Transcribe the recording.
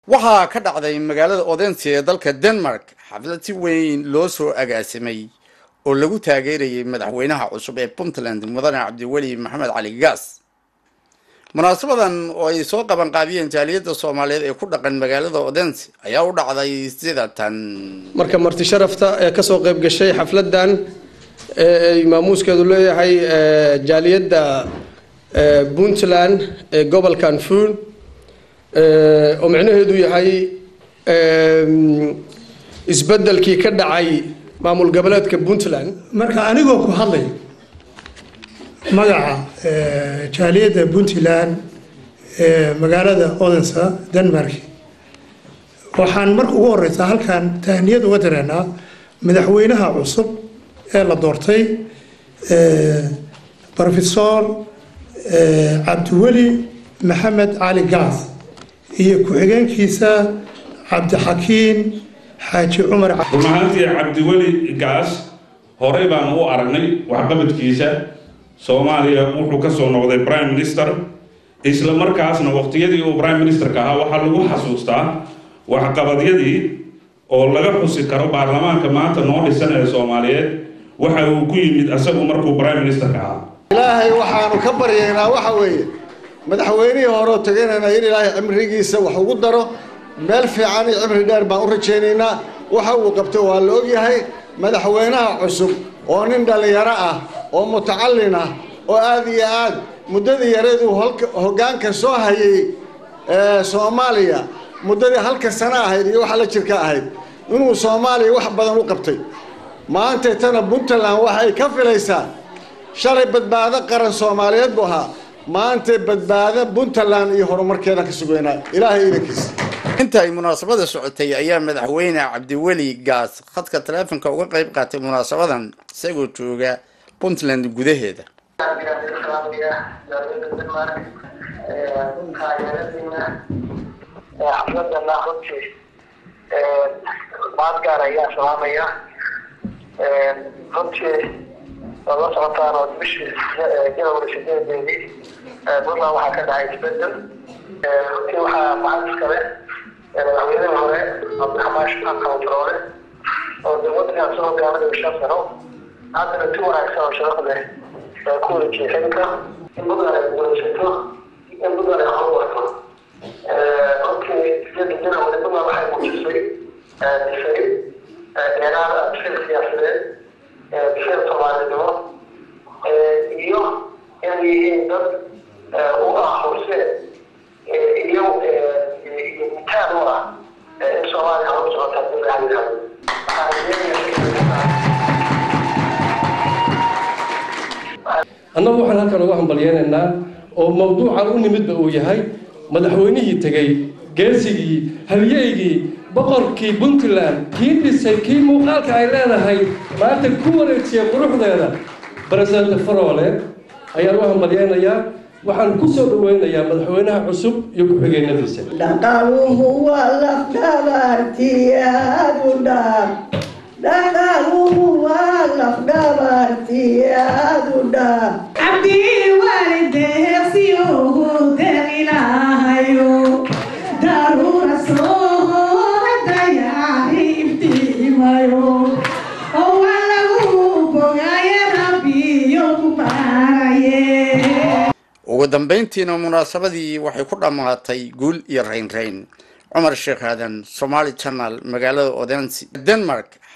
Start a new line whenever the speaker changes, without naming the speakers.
waxaa ka dhacday magaalada odense ee dalka denmark xaflad si weyn loo soo agaasimay oo lagu taageerayay madaxweynaha cusub ee puntland mudane cabdiweli maxamed cali gaas munaasabadan oo ay soo qabanqaabiyeen jaaliyadda soomaaliyeed ee ku dhaqan magaalada odense ayaa u dhacday sida tan
marka marti sharafta ee kasoo qayb gashay xafladan ee maamuuskeedu leeyahay jaaliyadda puntland ee gobolkan fuun oo micnaheedu yahay isbedelkii ka dhacay maamul goboleedka puntland
marka anigoo ku hadlay magaca jaaliyadda puntland ee magaalada odensa denmark waxaan marka ugu horeysaa halkan tahniyad uga dareennaa madaxweynaha cusub ee la doortay rofesor cabdiweli maxamed cali gaas iyo ku-xigeenkiisa cabdixakiin xaaji cumar
run ahaantii cabdiweli gaas horey baan u aragnay waxqabadkiisa soomaaliya wuxuu ka soo noqday prime minister isla markaasna waqtiyadii uu prime ministerka ahaa waxaa lagu xasuustaa waxqabadyadii oo laga xusi karo baarlamaanka maanta noo dhisan ee soomaaliyeed waxa uu ku yimid asagu markuu prime ministerka ahaa
ilaahay waxaanu ka baryaynaa waxa weeye madaxweynihii horeo teganayna in ilaahay cimrigiisa wax ugu daro meel fiican iyo cimri dheer baan u rajaynaynaa waxa uu qabto waa la ogyahay madaxweynaha cusub oo nin dhallinyaro ah oo mutacallin ah oo aada iyo aad muddadii yareeduu hoggaanka soo hayay soomaaliya muddadii halka sano ahayd iyo waxa la jirka ahayd inuu soomaaliya wax badan u qabtay maantaytana puntland waxay ka filaysaa shalay badbaado qaran soomaaliyeed buu ahaa maanta badbaado puntland iyo horumarkeeda ka sugeynaa ilaahay idankiisa
inta ay munaasabada socotay ayaa madaxweyne cabdiweli gaas khadka taleefonka uga qayb qaatay munaasabadan isagoo jooga puntland gudaheeda
xafladana runtii maad gaar ayaa salaamaya runtii waad la socotaan oo bishii janawari sideedeedii puntland waxaa ka dhacay isbedel runtii waxaa maxad iskale madaxweynihii hore cabdiraxmaan shaqan kabatroole oo dowladkan soo hogaaminaya shan sano haddana si wanaagsan oo sharaf leh ku wareejiyay xilka in puntland ay guulaysato in puntland ay horumarto runtii sideeda janawari puntland waxay muujisay dhisay dheeraad bisir siyaasadeed bisir soomaalinimo iyo inay yihiin dad u ah horseed iyo mitaan u ah in soomaaliya horu socota hadii la yidhahdo
annagu waxaan halkan uga hambalyeynaynaa oo mawduucan u nimidba uu yahay madaxweynihii tegey geesigii halyeygii boqorkii puntland kii dhisay kii muuqaalka ay leedahay maanta ku wareejiyay quruxdeeda baresidente faroole ayaan u hambalyeynayaa waxaan ku soo dhaweynayaa madaxweynaha cusub iyo ku-xigeenadiisa
dhaqaaluhu waa lafdhabartiyaadudhaab dhaqaaluhu waa lafdhabartiyaadudhaab
cabdii waalideeqsiyohu deqilahayo daruura soo dayaari iftiimayo oo waa lagu bogaye rabbiyo ku baaraye
ugu dambayntiina munaasabadii waxay ku dhammaatay guul iyo raynrayn cumar sheekh aadan somaali channel magaalada odense denmark